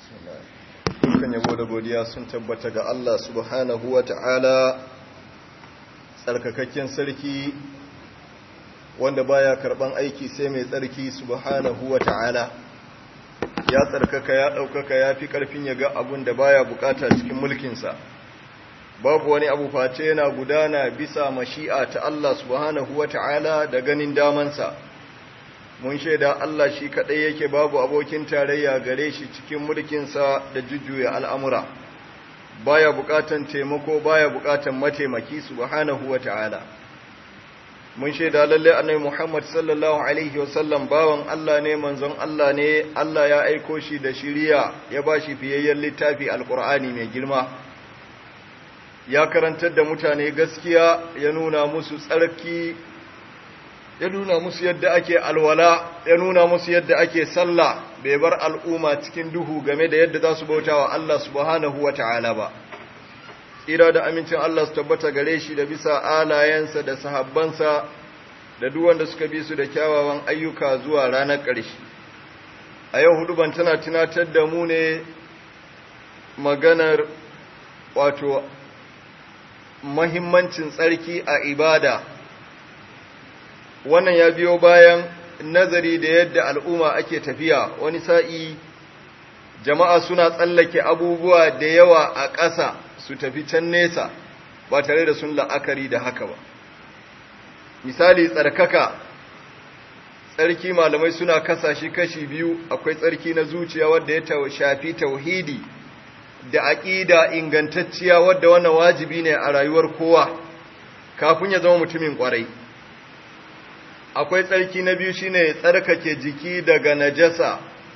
dukkan yabo da godiya sun tabbata ga Allah subhanahu wa ta'ala tsarkakakken sarki wanda baya karban aiki sai mai tsarki subhanahu wa ta'ala ya tsarkaka ya ɗaukaka ya fi ƙarfin ya ga abun da baya bukata cikin mulkinsa babu wani abu face yana gudana bisa mashi'a ta Allah subhanahu wa ta'ala da ganin damansa mun shaida Allah shi kaɗai yake babu abokin tarayya gare shi cikin mulkinsa da jujjuya al'amura baya buƙatan taimako baya buƙatan mataimaki subhanahu wa ta'ala mun shaida lalle annabi Muhammad sallallahu alaihi wasallam bawan Allah ne manzon Allah ne Allah ya aiko shi da shiriya ya bashi fiyayyen littafi alqur'ani mai girma ya karantar da mutane gaskiya ya nuna musu tsarki ya nuna musu yadda ake alwala ya nuna musu yadda ake sallah bai bar al'umma cikin duhu game da yadda za su bauta wa Allah subhanahu wa ta'ala ba tsira da amincin Allah su tabbata gare shi da bisa alayensa da sahabbansa da duk wanda suka bi su da kyawawan ayyuka zuwa ranar ƙarshe a yau hudu ban tana tunatar da mu ne maganar wato mahimmancin tsarki a ibada wannan ya biyo bayan nazari da yadda al'umma ake tafiya wani sa'i jama'a suna tsallake abubuwa da yawa a ƙasa su tafi can nesa ba tare da sun la'akari da haka ba misali tsarkaka tsarki malamai suna kasa shi kashi biyu akwai tsarki na zuciya wadda ya shafi tauhidi da aƙida ingantacciya wadda wannan wajibi ne a rayuwar kowa kafin ya zama mutumin ƙwarai akwai tsarki na biyu shine tsarkake jiki daga najasa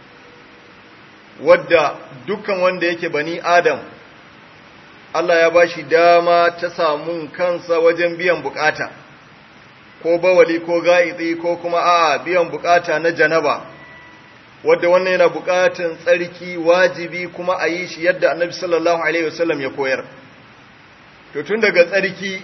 wadda dukkan wanda yake bani adam Allah ya bashi dama ta samun kansa wajen biyan bukata ko bawali ko ga'idi ko kuma a biyan bukata na janaba wadda wannan yana bukatan tsarki wajibi kuma a yi shi yadda annabi sallallahu alaihi wasallam ya koyar to tun daga tsarki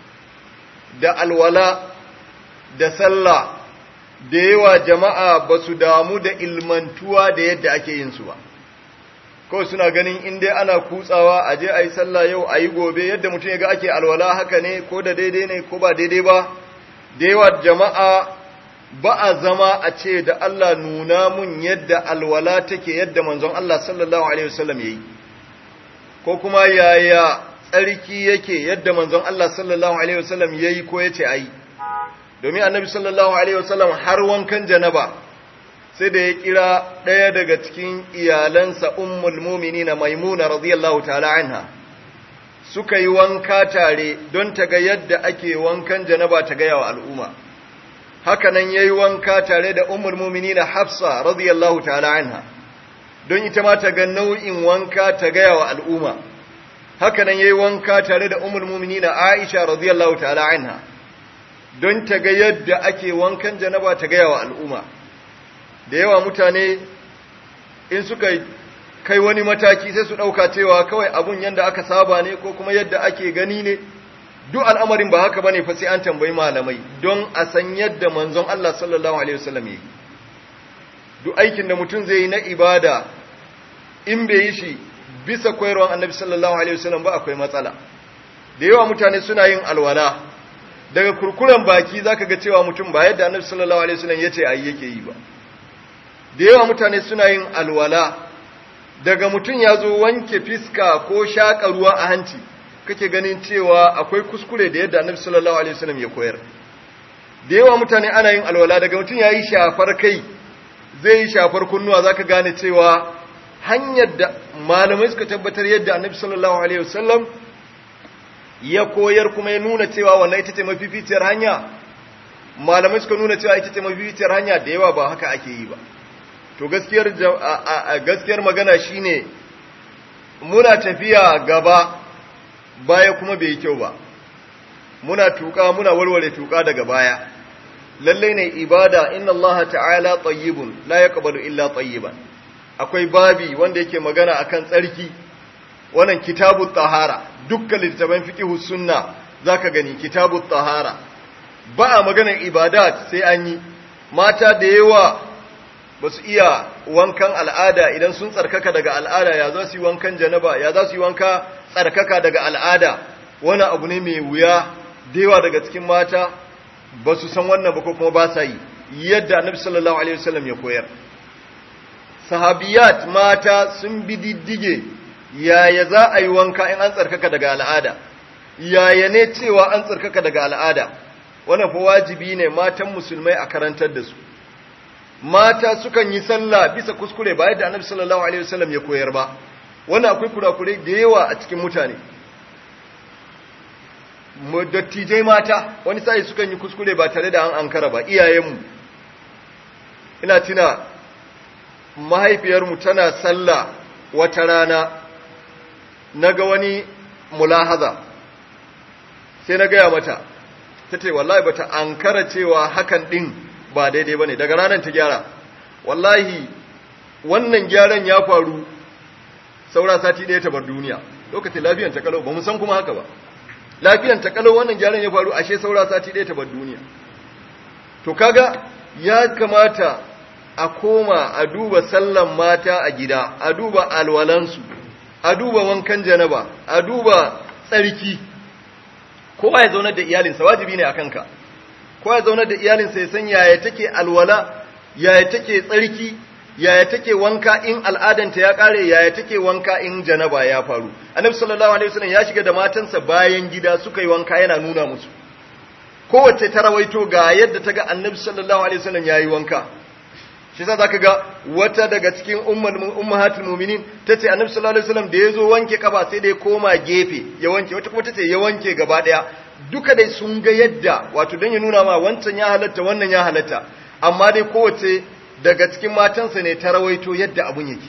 da alwala da sallah da yawa jama'a ba su damu da ilmantuwa da yadda ake yin su ba kawai suna ganin in dai ana kutsawa a je a yi sallah yau a yi gobe yadda mutum ya ga ake alwala haka ne ko da daidai ne ko ba daidai ba da yawa jama'a ba a zama a ce da Allah nuna mun yadda alwala take yadda manzon Allah sallallahu alaihi wasallam yayi ko kuma yaya tsarki yake yadda manzon Allah sallallahu alaihi wasallam yayi ko yace ayi domin annabi sallallahu alaihi wasallam har wankan janaba sai da ya kira ɗaya daga cikin iyalansa ummul mu'minina maimuna radiyallahu ta'ala anha suka yi wanka tare don ta ga yadda ake wankan janaba ta ga yawa al'umma haka nan yayi wanka tare da ummul mu'minina hafsa radiyallahu ta'ala anha don ita ma ta ga nau'in wanka ta ga yawa al'umma haka nan yayi wanka tare da ummul mu'minina aisha radiyallahu ta'ala anha don ta ga yadda ake wankan janaba ta gaya wa al'umma da yawa mutane in suka kai wani mataki sai su ɗauka cewa kawai abun yadda aka saba ne ko kuma yadda ake gani ne duk al'amarin ba haka ba ne fa sai an tambayi malamai don a san yadda manzon Allah sallallahu Alaihi wasallam yi duk aikin da mutum zai yi na ibada in bai yi shi bisa koyarwan annabi sallallahu Alaihi wasallam ba akwai matsala da yawa mutane suna yin alwala daga kurkuren baki zaka ga cewa mutum ba yadda Annabi sallallahu alaihi wasallam yace ayi yake yi ba da yawa mutane suna yin alwala daga mutum ya zo wanke fiska ko shaka ruwa a hanci kake ganin cewa akwai kuskure da yadda Annabi sallallahu alaihi wasallam ya koyar da yawa mutane ana yin alwala daga mutum yayi shafar kai zai yi shafar kunnuwa zaka gane cewa hanyar da malamai suka tabbatar yadda Annabi sallallahu alaihi wasallam ya koyar kuma ya nuna cewa wannan ita ce mafificiyar hanya malamai suka nuna cewa ita ce mafificiyar hanya da yawa ba haka ake yi ba to gaskiyar gaskiyar magana shine muna tafiya gaba baya kuma bai kyau ba muna tuka muna warware tuka daga baya lalle ne ibada inna Allah ta'ala tayyibun la yaqbalu illa tayyiban akwai babi wanda yake magana akan tsarki wannan kitabut tahara dukkan littafan fiqhu sunna zaka gani kitabut tahara ba a maganar ibadat sai an yi mata da yawa ba su iya wankan al'ada idan sun tsarkaka daga al'ada ya za su yi wankan janaba ya za su yi wanka tsarkaka daga al'ada wani abu ne mai wuya dewa daga cikin mata ba su san wannan ba ko kuma ba sa yi yadda annabi sallallahu alaihi wasallam ya koyar sahabiyat mata sun bi diddige yaya za a yi wanka in an tsarkaka daga al'ada yaya ne cewa an tsarkaka daga al'ada wannan fa wajibi ne matan musulmai a karantar da su mata sukan yi sallah bisa kuskure ba yadda annabi sallallahu alaihi wasallam ya koyar ba wannan akwai kurakurai da yawa a cikin mutane mu dattijai mata wani sai sukan yi kuskure ba tare da an ankara ba iyayenmu ina tuna mahaifiyarmu tana sallah wata rana naga wani mulahaza sai na gaya mata ta ce wallahi bata ankara cewa hakan din ba daidai bane daga ranar ta gyara wallahi wannan gyaran ya faru saura sati ɗaya ta bar duniya lokacin lafiyan ta kalau ba mu san kuma haka ba lafiyan ta kalau wannan gyaran ya faru ashe saura sati ɗaya ta bar duniya to kaga ya kamata a koma a duba sallan mata a gida a duba alwalansu a duba wankan janaba a duba tsarki kowa ya zaunar da iyalinsa wajibi ne a kanka kowa ya zaunar da iyalinsa ya san yaya take alwala yaya take tsarki yaya take wanka in al'adanta ya kare yaya take wanka in janaba ya faru annabi sallallahu alaihi wasallam ya shiga da matansa bayan gida suka yi wanka yana nuna musu kowace ta rawaito ga yadda ta ga annabi sallallahu alaihi wasallam yayi wanka shi yasa zaka ga wata daga cikin ummul ummahatul mu'minin tace annabi sallallahu alaihi wasallam da yazo wanke kafa sai da ya koma gefe ya wanke wata kuma tace ya wanke gaba daya duka dai sun ga yadda wato dan ya nuna ma wancan ya halatta wannan ya halatta amma dai kowace daga cikin matansa ne ta rawaito yadda abun yake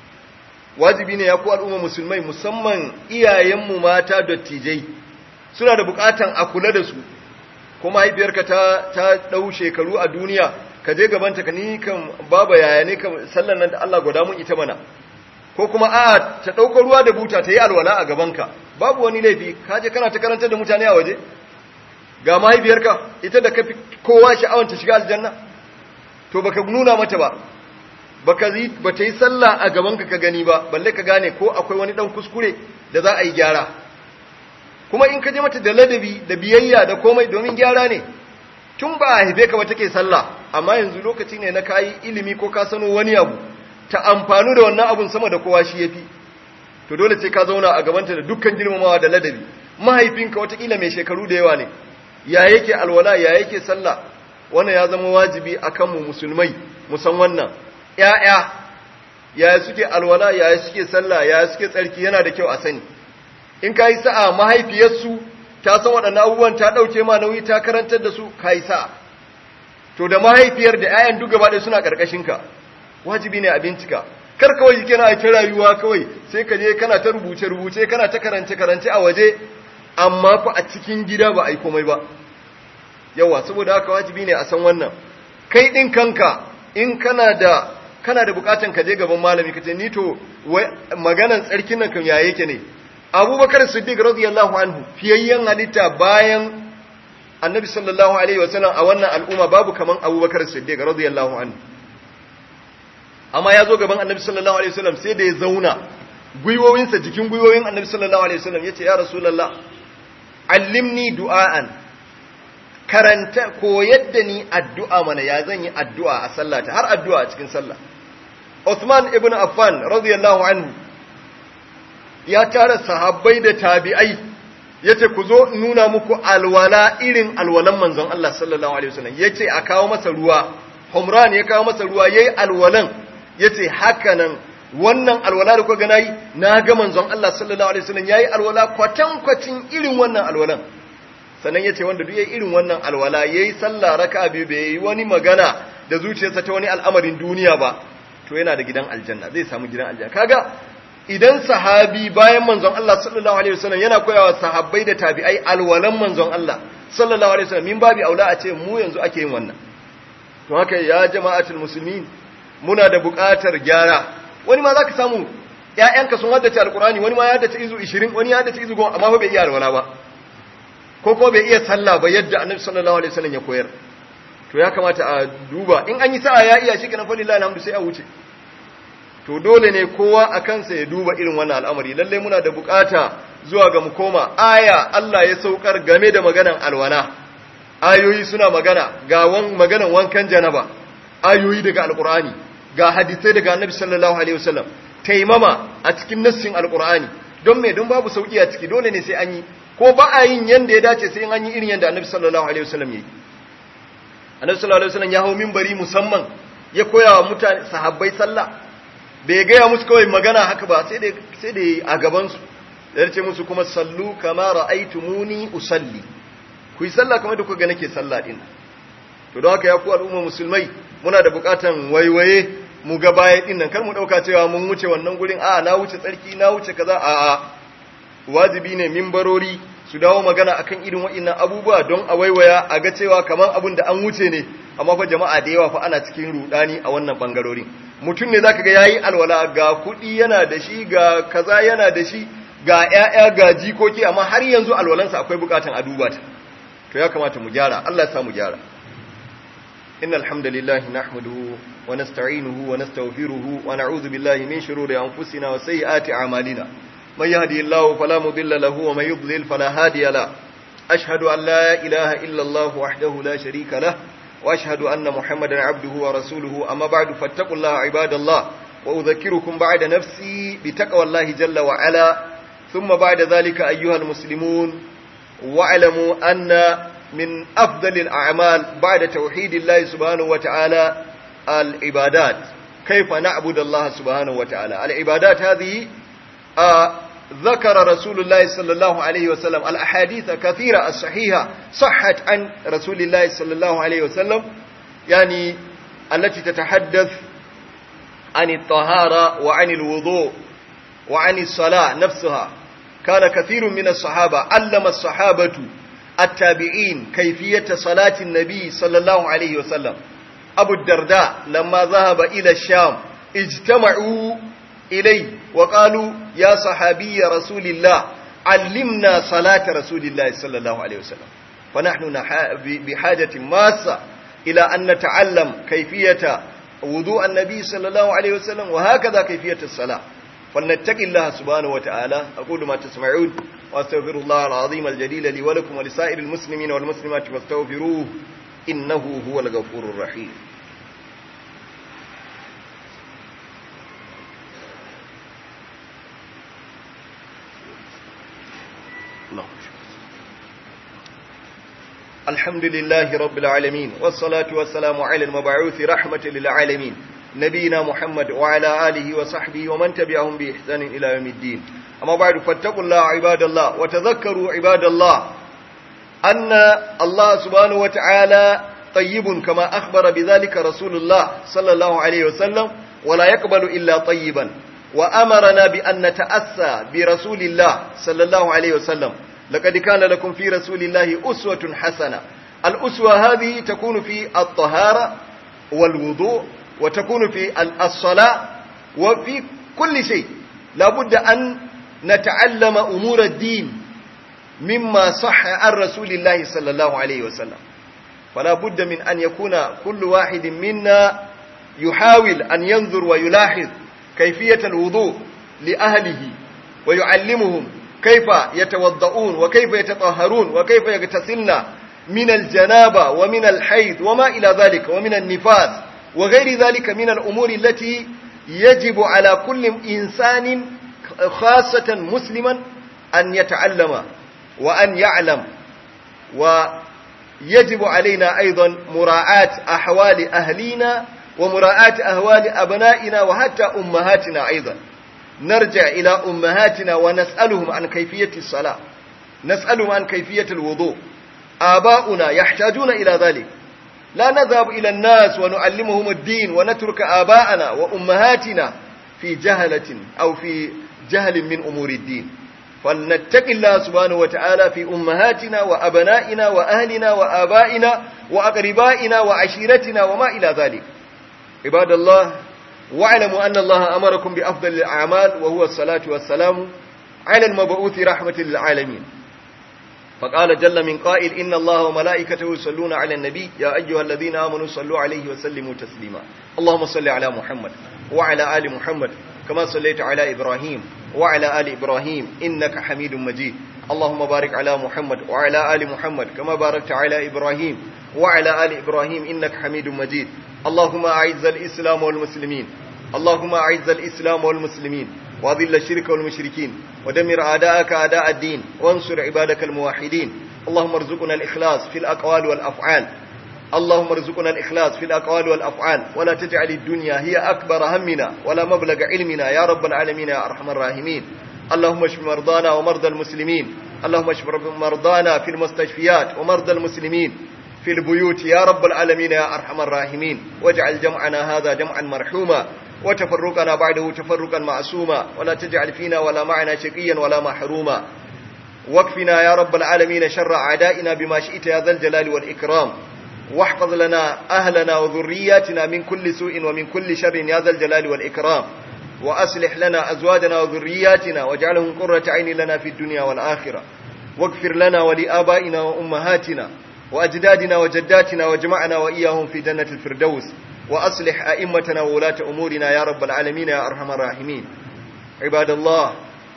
wajibi ne ya ku al'umma musulmai musamman iyayenmu mata dattijai suna da bukatan a kula da su kuma haifiyarka ta ta dau shekaru a duniya ka je gabanta ka ni kan baba yaya ne kan sallan nan da Allah gwada mun ita mana ko kuma a ta dauko ruwa da buta ta yi alwala a gabanka babu wani laifi ka je kana ta karantar da mutane a waje ga mahaifiyarka ita da kafi kowa sha'awar ta shiga aljanna to baka nuna mata ba baka yi bata yi sallah a gabanka ka gani ba balle ka gane ko akwai wani dan kuskure da za a yi gyara kuma in ka je mata da ladabi da biyayya da komai domin gyara ne tun ba a haife ka ba take sallah amma yanzu lokaci ne na kayi ilimi ko ka sano wani abu ta amfanu da wannan abun sama da kowa shi yafi to dole sai ka zauna a gabanta da dukkan girmamawa da ladabi mahaifinka watakila mai shekaru da yawa ne ya yake alwala ya yake sallah wannan ya zama wajibi akan mu musulmai musan wannan ƴaƴa yaya suke alwala yaya suke sallah yaya suke tsarki yana da kyau a sani in kai sa'a mahaifiyarsu ta san waɗannan abubuwan ta ɗauke ma nauyi ta karantar da su kai sa'a to da mahaifiyar da ƴaƴan duk gaba ɗaya suna ƙarƙashin ka wajibi ne a bincika kar kawai kana a ta rayuwa kawai sai ka je kana ta rubuce rubuce kana ta karance karance a waje amma fa a cikin gida ba a yi komai ba yawa saboda haka wajibi ne a san wannan kai din kanka in kana da kana da bukatan ka je gaban malami ka ce ni to maganan tsarkin nan kan yaye yake ne abubakar siddiq radiyallahu anhu fiyayyen halitta bayan annabi sallallahu alaihi wasallam a wannan al'umma babu kaman abubakar siddiq radiyallahu anhu amma ya zo gaban annabi sallallahu alaihi wasallam sai da ya zauna gwiwowinsa jikin gwiwowin annabi sallallahu alaihi wasallam yace ya rasulullah allimni du'aan karanta koyar da ni addu'a mana ya zan yi addu'a a sallata har addu'a a cikin sallah Uthman ibn Affan radiyallahu anhu ya tara sahabbai da tabi'ai yace ku zo nuna muku alwala irin alwalan manzon Allah sallallahu alaihi wasallam yace a kawo masa ruwa Humran ya kawo masa ruwa yayi alwalan yace haka nan wannan alwala da kuka ga nayi na ga manzon Allah sallallahu alaihi wasallam yayi alwala kwatan kwatin irin wannan alwalan sannan yace wanda duk yayi irin wannan alwala yayi sallah raka'a biyu bai yi wani magana da zuciyarsa ta wani al'amarin duniya ba to yana da gidan aljanna zai samu gidan aljanna kaga idan sahabi bayan manzon Allah sallallahu alaihi wasallam yana koyawa sahabbai da tabi'ai alwalan manzon Allah sallallahu alaihi wasallam min babi aula a ce mu yanzu ake yin wannan to haka ya jama'atul muslimin muna da buƙatar gyara wani ma zaka samu ƴaƴanka sun haddace alqur'ani wani ma ya haddace izu 20 wani ya haddace izu 10 amma bai iya alwala ba ko ko bai iya sallah ba yadda annabi sallallahu alaihi wasallam ya koyar to ya kamata a duba in an yi sa'a ya iya shi kenan fa lillahi alhamdu sai a wuce to dole ne kowa a kansa ya duba irin wannan al'amari lalle muna da bukata zuwa ga mu koma aya Allah ya saukar game da maganan alwana ayoyi suna magana ga wan maganan wankan janaba ayoyi daga alqur'ani ga hadisai daga annabi sallallahu alaihi wasallam taimama a cikin nassin alqur'ani don me don babu sauki a ciki dole ne sai an yi ko ba a yin yanda ya dace sai an yi irin yanda annabi sallallahu alaihi wasallam yayi annabi sallallahu alaihi wasallam ya hawo minbari musamman ya koya wa mutane sahabbai sallah bai gaya musu kawai magana haka ba sai da sai da a gaban su da ce musu kuma sallu kama ra'aytumuni usalli ku yi sallah kamar da kuka ga nake sallah din to don haka ya ku al'umma musulmai muna da bukatan waiwaye mu ga baya din nan kar mu dauka cewa mun wuce wannan gurin a na wuce tsarki na wuce kaza a a wajibi ne minbarori su dawo magana akan irin waɗannan abubuwa don a waiwaya a ga cewa kamar abin da an wuce ne amma fa jama'a da yawa fa ana cikin rudani a wannan bangarorin mutum ne zaka ga yayi alwala ga kuɗi yana da shi ga kaza yana da shi ga ƴaƴa ga jikoki amma har yanzu alwalansa akwai bukatan a duba ta to ya kamata mu gyara Allah ya sa mu gyara innal hamdalillahi nahmaduhu wa nasta'inuhu wa nastaghfiruhu wa na'udhu billahi min shururi anfusina wa sayyiati a'malina من يهدي الله فلا مضل له ومن يضلل فلا هادي له أشهد أن لا إله إلا الله وحده لا شريك له وأشهد أن محمدا عبده ورسوله أما بعد فاتقوا الله عباد الله وأذكركم بعد نفسي بتقوى الله جل وعلا ثم بعد ذلك أيها المسلمون واعلموا أن من أفضل الأعمال بعد توحيد الله سبحانه وتعالى العبادات كيف نعبد الله سبحانه وتعالى العبادات هذه آه ذكر رسول الله صلى الله عليه وسلم الأحاديث كثيرة الصحيحة صحت عن رسول الله صلى الله عليه وسلم يعني التي تتحدث عن الطهارة وعن الوضوء وعن الصلاة نفسها كان كثير من الصحابة علم الصحابة التابعين كيفية صلاة النبي صلى الله عليه وسلم أبو الدرداء لما ذهب إلى الشام اجتمعوا إليه وقالوا يا صحابي رسول الله علمنا صلاة رسول الله صلى الله عليه وسلم فنحن بحاجة ماسة إلى أن نتعلم كيفية وضوء النبي صلى الله عليه وسلم وهكذا كيفية الصلاة فلنتق الله سبحانه وتعالى أقول ما تسمعون وأستغفر الله العظيم الجليل لي ولكم ولسائر المسلمين والمسلمات فاستغفروه إنه هو الغفور الرحيم الحمد لله رب العالمين والصلاة والسلام على المبعوث رحمة للعالمين نبينا محمد وعلى آله وصحبه ومن تبعهم بإحسان إلى يوم الدين أما بعد فاتقوا الله عباد الله وتذكروا عباد الله أن الله سبحانه وتعالى طيب كما أخبر بذلك رسول الله صلى الله عليه وسلم ولا يقبل إلا طيبا وأمرنا بأن نتأسى برسول الله صلى الله عليه وسلم لقد كان لكم في رسول الله أسوة حسنة الأسوة هذه تكون في الطهارة والوضوء وتكون في الصلاة وفي كل شيء لابد أن نتعلم أمور الدين مما صح عن رسول الله صلى الله عليه وسلم فلا بد من أن يكون كل واحد منا يحاول أن ينظر ويلاحظ كيفية الوضوء لأهله ويعلمهم كيف يتوضؤون وكيف يتطهرون وكيف يغتسلن من الجنابة ومن الحيض وما إلى ذلك ومن النفاس وغير ذلك من الأمور التي يجب على كل إنسان خاصة مسلما أن يتعلم وأن يعلم ويجب علينا أيضا مراعاة أحوال أهلينا ومراعاة أهوال أبنائنا وحتى أمهاتنا أيضا نرجع إلى أمهاتنا ونسألهم عن كيفية الصلاة نسألهم عن كيفية الوضوء آباؤنا يحتاجون إلى ذلك لا نذهب إلى الناس ونعلمهم الدين ونترك آباءنا وأمهاتنا في جهلة أو في جهل من أمور الدين فلنتق الله سبحانه وتعالى في أمهاتنا وأبنائنا وأهلنا وآبائنا وأقربائنا وعشيرتنا وما إلى ذلك عباد الله واعلموا أن الله أمركم بأفضل الأعمال وهو الصلاة والسلام على المبعوث رحمة للعالمين فقال جل من قائل إن الله وملائكته يصلون على النبي يا أيها الذين آمنوا صلوا عليه وسلموا تسليما اللهم صل على محمد وعلى آل محمد كما صليت على إبراهيم وعلى آل إبراهيم إنك حميد مجيد اللهم بارك على محمد وعلى آل محمد كما باركت على إبراهيم وعلى آل إبراهيم إنك حميد مجيد اللهم أعز الإسلام والمسلمين اللهم أعز الإسلام والمسلمين وأذل الشرك والمشركين ودمر أعداءك أعداء الدين وانصر عبادك الموحدين اللهم ارزقنا الإخلاص في الأقوال والأفعال اللهم ارزقنا الإخلاص في الأقوال والأفعال ولا تجعل الدنيا هي أكبر همنا ولا مبلغ علمنا يا رب العالمين يا أرحم الراحمين اللهم اشف مرضانا ومرضى المسلمين اللهم اشف مرضانا في المستشفيات ومرضى المسلمين في البيوت يا رب العالمين يا أرحم الراحمين واجعل جمعنا هذا جمعا مرحوما وتفرقنا بعده تفرقا معصوما ولا تجعل فينا ولا معنا شقيا ولا محروما واكفنا يا رب العالمين شر أعدائنا بما شئت يا ذا الجلال والإكرام واحفظ لنا أهلنا وذرياتنا من كل سوء ومن كل شر يا ذا الجلال والإكرام وأصلح لنا أزواجنا وذرياتنا واجعلهم قرة عين لنا في الدنيا والآخرة واغفر لنا ولآبائنا وأمهاتنا وأجدادنا وجداتنا واجمعنا وإياهم في جنة الفردوس وأصلح أئمتنا وولاة أمورنا يا رب العالمين يا أرحم الراحمين عباد الله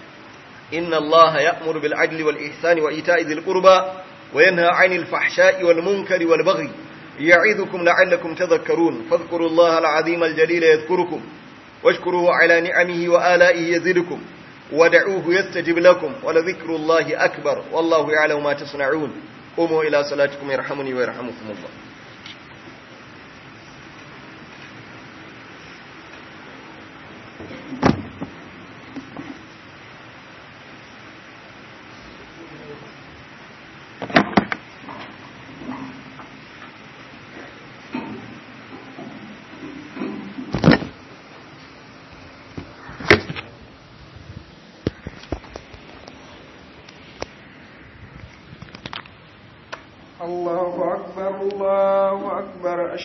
إن الله يأمر بالعدل والإحسان وإيتاء ذي القربى وينهى عن الفحشاء والمنكر والبغي يعظكم لعلكم تذكرون فاذكروا الله العظيم الجليل يذكركم واشكروه على نعمه وآلائه يزدكم ودعوه يستجب لكم ولذكر الله أكبر والله يعلم ما تصنعون قوموا إلى صلاتكم يرحمني ويرحمكم الله الله أكبر الله أكبر